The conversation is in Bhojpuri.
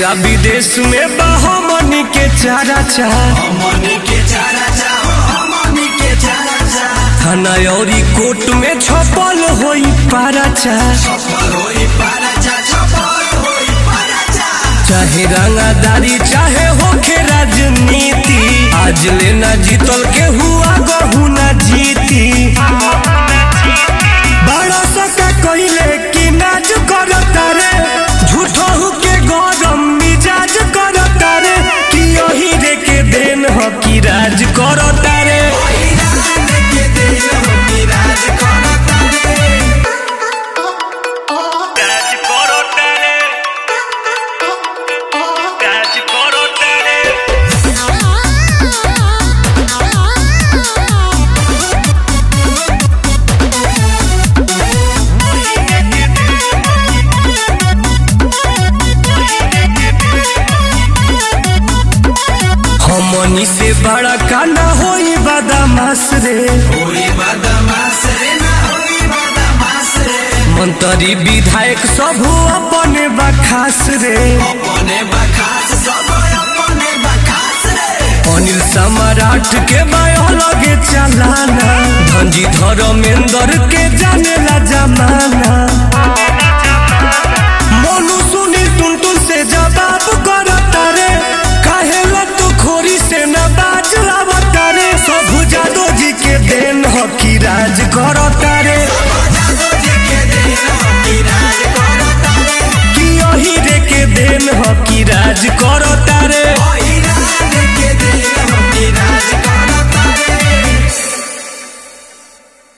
आ विदेश में बहमनी के चारा चाह हमनी के चारा चाहो हमनी के चारा चाह थाना औरी कोर्ट में छपल होई पारा चाह छपर होई पारा चाह छपर होई पारा चाह चाहे रंगादारी चाहे होखे राजनीति आज लेना जीतल के हुआ गहू ना जीती बड़ा सका कइले कि नाज करता रे झूठो के गरम मिजाज करता रे कि यही रे के देन ह कि राज करता रे ईरान के दिल हमनी राज करता रे राज करता रे राज करता रे हमनी से बड़ा कांडा होई बदमाश रे होई बदमाश रे ना होई बदमाश रे मंत्री विधायक सब अपने बखास रे अपने बखास सब अपने बखास रे अनिल सम्राट के बायो लगे चलाना धनजी धर्मेंद्र के जाने ला जमाना